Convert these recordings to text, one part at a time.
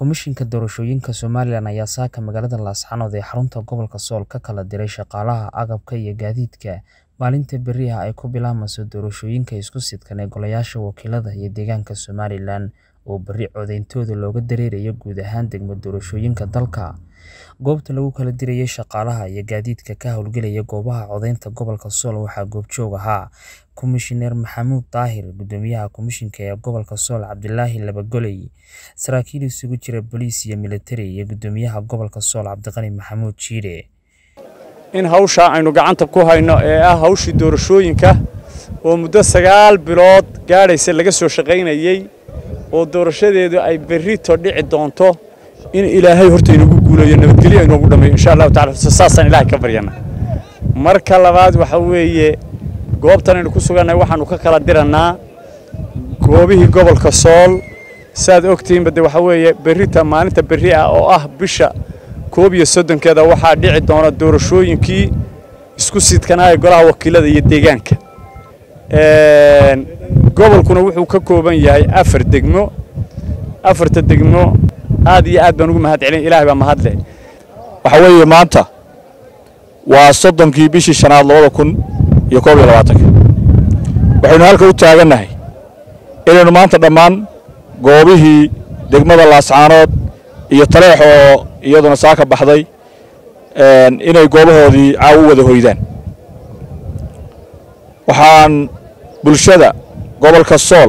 Komishinka Doorashooyinka Somalilan ayaa saaka magaalada Laascaanood ee xarunta gobolka Sool ka kala diray shaqaalaha agabka iyo gaadiidka maalinta berri ah ay ku bilaabmayso doorashooyinka isku sidkan ee golayaasha wakiilada iyo deegaanka Somalilan oo berri codeyntooda looga dareerayo guud ahaan degmo doorashooyinka dalka. Goobta lagu kala dirayay shaqaalaha iyo gaadiidka ka howlgelaya goobaha codeynta gobolka Sool waxaa goobjoog ahaa Komishineer Maxamuud Daahir, Guddoomiyaha Komishinka ee gobolka Sool Cabdilaahi Laba-Goley, saraakiil isugu jira booliis iyo militari, iyo Guddoomiyaha gobolka Sool Cabdiqani Maxamuud Jiire. in hawshaa aynu gacanta ku hayno ee ah hawshii doorashooyinka oo muddo sagaal bilood gaadhaysa laga soo shaqaynayey oo doorashadeedu ay berrito dhici doonto in ilaahay horta inagu guuleeyo nabadgelyo inoogu dhammeeyo insha allahu tacala saasaan ilaahay ka baryana marka labaad waxa weeye goobtan aynu ku sugannahay waxaannu ka kala dirannaa goobihii gobolka sool saad ogtihiinba de waxa weeye berrita maalinta berri ah oo ah bisha koob iyo soddonkeeda waxaa dhici doona doorashooyinkii isku sidkanaa ee golaha wakiilada iyo deegaanka gobolkuna wuxuu ka kooban yahay afar degmo afarta degmo aad iyo aad baan ugu mahad celin ilaahay baa mahadle waxa weeye maanta waa soddonkii bishii shanaad labada kun iyo koob iyo labaatanka waxaynu halka u taagannahay inaynu maanta dhammaan goobihii degmada laascaanood iyo taleex oo iyaduna saa ka baxday inay goobahoodii caaw u wada hoydaan waxaan bulshada gobolka sool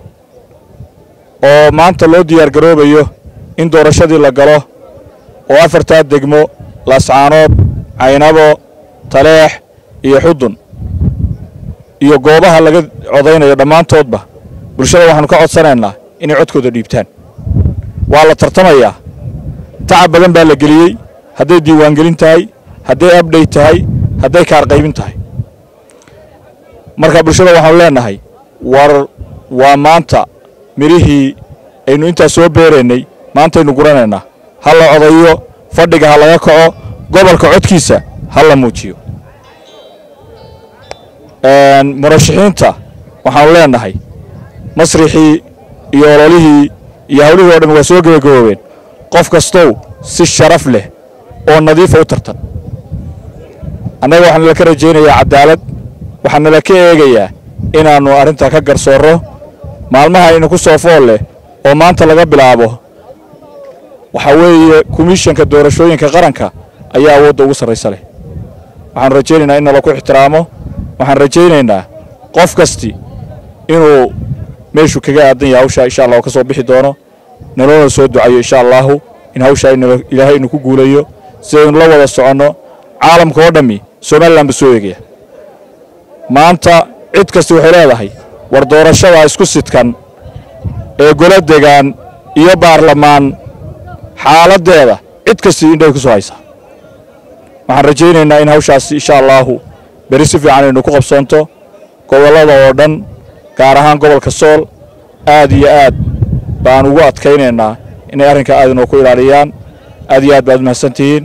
oo maanta loo diyaargaroobayo in doorashadii la galo oo afartaa degmo laascaanood caynabo taleex iyo xudun iyo goobaha laga codaynayo dhammaantoodba bulshada waxaannu ka codsanaynaa inay codkooda dhiibtaan waa la tartamayaa tacab badan baa la geliyey hadday diiwaangelin tahay hadday abdhay tahay hadday kaarqaybin tahay marka bulshada waxaanu leennahay war waa maanta midhihii aynu intaas soo beeraynay maantaynu guranaynaa ha la codayo fadhiga ha laga kaco gobolka codkiisa ha la muujiyo murashaxiinta waxaanu leennahay masrixii iyo ololihii iyo hawlihii o dhan waa soo gebagaboobeen qof kastow si sharaf leh oo nadiifa u tartan annaga waxaa nala ka rajaynayaa caddaalad waxaa nala ka eegayaa inaannu arrintaa ka garsoorro maalmaha aynu ku soo fool leh oo maanta laga bilaabo waxaa weeye komishanka doorashooyinka qaranka ayaa awoodda ugu sarraysa leh waxaanu rajaynaynaa in nala ku ixtiraamo waxaan rajaynaynaa qof kasti inuu meeshuu kaga aadan yahay hawshaa insha allah oo ka soo bixi doono naloona soo ducayo insha allaahu in hawshaa ilaahay inu ku guulayo sidaynu la wada soconno caalamka oo dhammi somalilan ba soo eegaya maanta cid kasti waxay leedahay war doorashada isku sidkan ee golo degaan iyo baarlamaan xaaladdeeda cid kastii indhay ku soo haysaa waxaan rajaynaynaa in hawshaas insha allaahu beri si fiican aynu ku qabsoonto gobollada oo dhan gaar ahaan gobolka sool aad iyo aad baan ugu adkaynaynaa inay arrinkaa aad inoo ku ilaaliyaan aad iyo aad baad mahadsan tihiin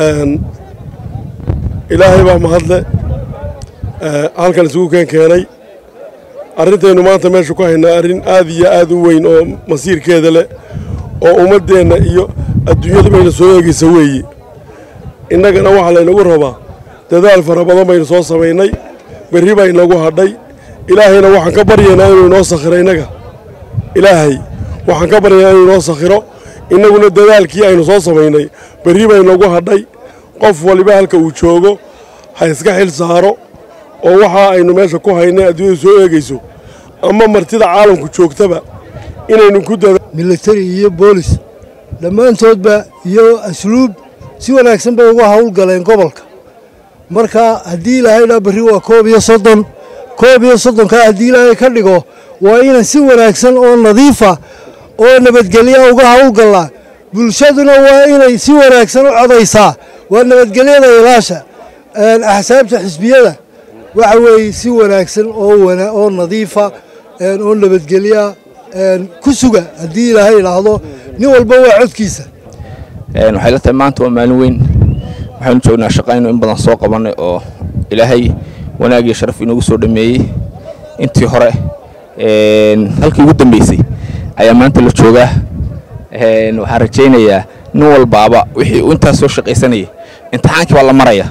ilaahay baa mahadle halkan isugu keen keenay arrintaynu maanta meesha ku haynaa arrin aad iyo aad u weyn oo masiirkeeda leh oo ummaddeenna iyo adduunyadu bayna soo eegaysa weeye innagana waxaa laynagu rabaa dadaal fara badan baynu soo samaynay berri baa inagu hadhay ilaahayna waxaan ka baryaynaa inuu inoo sakhiro innaga ilaahay waxaan ka baryaynaa inuu inoo sakhiro innaguna dadaalkii aynu soo samaynay berri baa inagu hadhay qof waliba halka uu joogo ha iska xil saaro oo waxa aynu meesha ku haynay adduunyadu soo eegayso ama martida caalamku joogtaba inaynu ku dada militari iyo boolis dhammaantoodba iyo asluub si wanaagsan bay uga howlgaleen gobolka marka haddii ilaahay dhaa berri waa koob iyo soddon koob iyo soddonkaa haddii ilaahay ka dhigo waa inaan si wanaagsan oo nadiifa oo nabadgelya uga howlgallaa bulshaduna waa inay si wanaagsan u codaysaa waa nabadgelyada ilaasha axsaabta xisbiyada waxa weeye si wanaagsan oo nadiifa oo nabadgelya ku suga haddii ilaahay idhaahdo nin walba waa codkiisa waxay la tahay maanta waa maalin weyn waxaynu joognaa shaqaynu in badan soo qabannay oo ilaahay wanaag iyo sharaf inoogu soo dhammeeyey intii hore halkii ugu dambeysay ayaa maanta la joogaa waxaan rajaynayaa nin walbaaba wixii uu intaas soo shaqaysanayay imtixaankii baa la maraya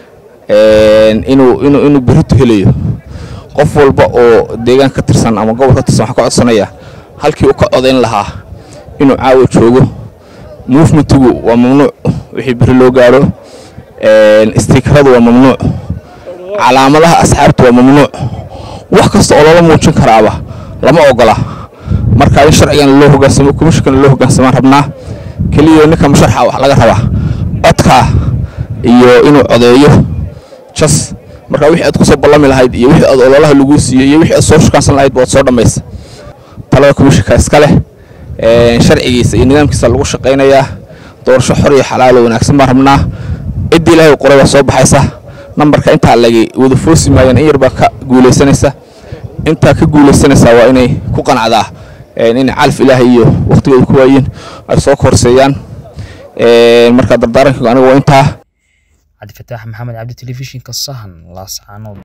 inuu inuu inuu berrito helayo qof walba oo deegaan ka tirsan ama gobol ka tirsan waxaan ka codsanayaa halkii uu ka codayn lahaa inuu caawa joogo movementigu waa mamnuuc wixii berri loo gaadho stiikaradu waa mamnuuc calaamadaha asxaabta waa mamnuuc wax kasta oo loola muujin karaaba lama ogola marka in sharcigan loo hogaansamo komishinkana loo hogaansamaan rabnaa keliya ninka musharxa wax laga rabaa codkaa iyo inuu codeeyo jas marka wixii aad kusoo ballami lahayd iyo wixii aad ololaha lagu siiyey iyo wixii aad soo shukaansan lahayd baad soo dhammaysa talada komishinka iska leh sharcigiisa iyo nidaamkiisa lagu shaqaynayaa doorasho xor iyo xalaalo wanaagsan baan rabnaa ciddii ilaahay qoray baa soo baxaysa nambarka intaa lagi wada foosi maayaan in yar baa ka guulaysanaysa intaa ka guulaysanaysaa waa inay ku qanacdaa inay calaf ilaahay iyo waqtigooda ku waayiin ay soo korseeyaan marka dardaaranka aniga waa intaa cabdifataax maxamed cabdi telefishinka sahan laascaanood